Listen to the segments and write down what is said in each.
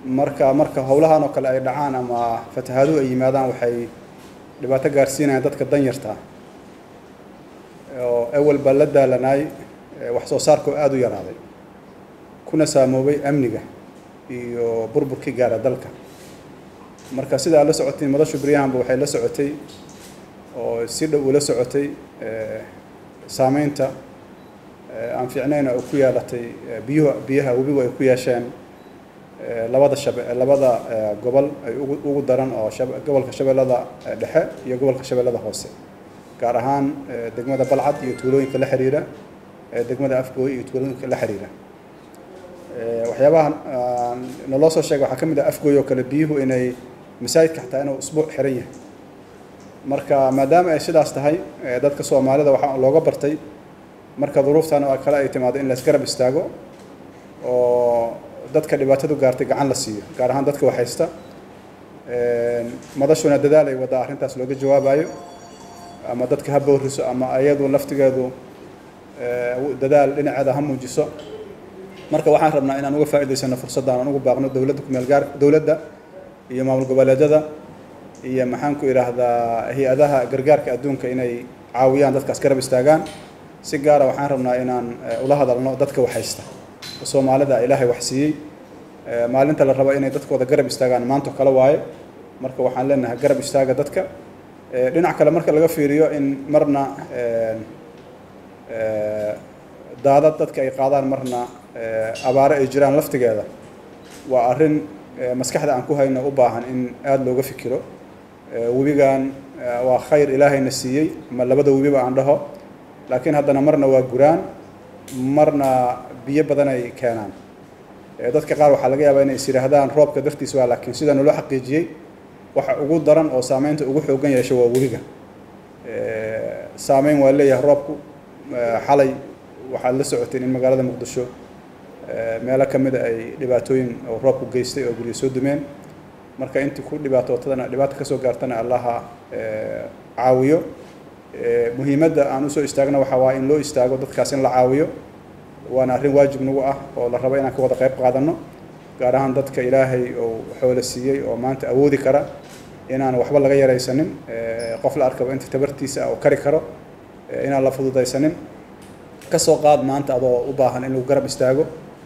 marka marka howlahan oo kale ay dhacaan ama fatahaaduhu ay yimaadaan waxay dhibaato gaarsiinayaan dadka danyarta oo awal baa la daalanaay wax soo saarkoo aada u yaraaday kuna saamoobay amniga iyo burburkii gaara dalka marka sidaa la socotiin madashu beryahanba waxay la socotay oo si dhow ula socotay saameynta aan fiicnayn oo ku yeelatay biyuhu biyaha webigu ay ku yeesheen labada shabe labada gobol ay ugu ugu daran oo gobolka shabeellada dhexe iyo gobolka shabeellada hoose gaar ahaan degmada balcad iyo tuulooyinka la xiriira degmada afgooy iyo tuulooyinka la xiriira waxyaabaha naloo soo sheegay waxaa ka mid ah afgooy oo kale biyuhu inay masaajidka xataa inuu usbuuc xiran yahay marka maadaama ay sidaas tahay dadka soomaalida waxaa looga bartay marka duruuftan oo kale ay timaado in la isgarab istaago oo dadka dhibaatadu gaartay gacan la siiyo gaar ahaan dadka waxhaysta madashuna dadaal ay waddaa arrintaas looga jawaabayo ama dadka ha booriso ama ayadu laftigeedu dadaal dhinaceeda ha muujiso marka waxaan rabnaa inaan uga faa'iidaysano fursaddan aan ugu baaqno dowladda kumeel gaar dowladda iyo maamul goboleedyada iyo maxaan ku idhaahdaa hay-adaha gargaarka adduunka inay caawiyaan dadkaas garab istaagaan si gaara waxaan rabnaa inaan ula hadalno dadka waxhaysta soomaalida ilaahay wax siiyey maalinta la rabo inay dadkooda garab istaagaan maanto kale waaye marka waxaan leenahay garab istaaga dadka dhinac kale marka laga fiiriyo in marna daadad dadka ay qaadaan marna abaare ay jiraan laftigeeda waa arrin maskaxda aan ku hayno u baahan in aada looga fikiro webigan waa khayr ilaahayna siiyey ma labada webiba aan dhaho laakiin haddana marna waa guraan marna biyo badan ay keenaan dadka qaar waxaa laga yaabaa inay is yidhaahdaan roobka dartiis waa laakiin sida naloo xaqiijiyey waxa ugu daran oo saameynta ugu xoogan yeesho waa webiga saameyn waa leeyahay roobku xalay waxaad la socoteen in magaalada muqdisho meelo ka mida ay dhibaatooyin oo roobku geystay oo guryo soo dumeen marka intii ku dhibaatootadana dhibaato kasoo gaartana allaha caawiyo muhiimadda aan usoo istaagna waxaa waa in loo istaago dadkaas in la caawiyo waana arrin waajib nagu ah oo la rabo inaan ka wada qayb qaadano gaar ahaan dadka ilaahay oo xoolo siiyey oo maanta awoodi kara inaan waxba laga yaraysanin qof la arkaba inta tabartiisa ah oo kari karo inaan la fududaysanin kasoo qaad maanta adoo u baahan in lagu garab istaago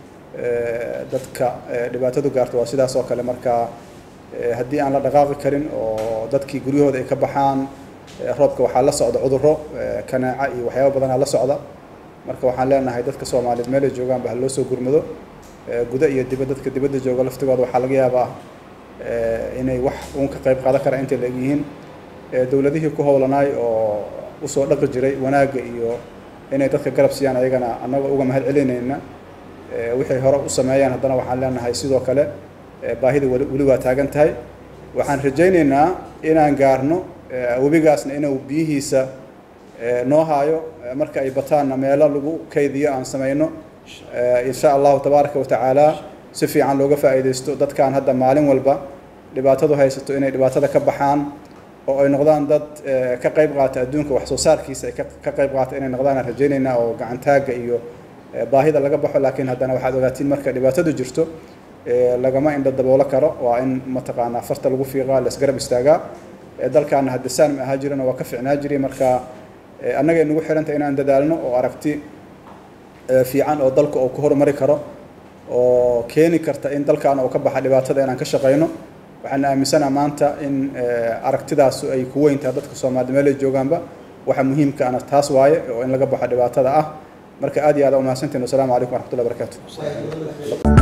dadka dhibaatadu gaarto waa sidaas oo kale marka haddii aan la dhaqaaqi karin oo dadkii guryahooda ay ka baxaan roobka waxaa la socda cudurro kanaaca iyo waxyaaba badanaa la socda marka waxaan leenahay dadka soomaaliyeed meelay joogaanba ha loo soo gurmado guda iyo dibad dadka dibadda jooga laftigooda waxaa laga yaabaa inay wax uun ka qayb qaadan karaan intay la egyihiin dowladihii ku howlanaay oo usoo dhaqi jiray wanaagga iyo inay dadka garab siiyaan ayagana annagoo uga mahad celinayna wixay hore u sameeyaan haddana waxaan leenahay sidoo kale baahida weli waa taagan tahay waxaan rajaynaynaa inaan gaarno webigaasna inuu biyihiisa noo haayo marka ay bataanna meelo lagu kaydiyo aan samayno insha allahu tabaaraka wa tacaala si fiican looga faa'iidaysto dadkaan hadda maalin walba dhibaatadu haysato inay dhibaatada ka baxaan oo ay noqdaan dad ka qayb qaata adduunka wax soo saarkiisa ay ka qayb qaata inay noqdaan aan rajaynaynaa oo gacantaagga iyo baahida laga baxo laakiin haddana waxaad ogaatiin marka dhibaatadu jirto lagama indho daboolo karo waa in mataqaanaa farta lagu fiiqaa la isgarab istaagaa dalkaana hadda saan ma ahaa jirana waa ka ficnaa jiray marka annaga nagu xiranta inaan dadaalno oo aragti fiican oo dalka oo ku horumari karo oo keeni karta in dalkaana oo ka baxa dhibaatada inaan ka shaqayno waxaan aaminsanaha maanta in aragtidaasu ay ku weyn tahay dadka soomaalida meel ay joogaanba waxa muhiimka ana taas waaye oo in laga baxo dhibaatada ah marka aad iyo aad umahadsantiin wasalaamu calaykum waraxmatullahi barakaatu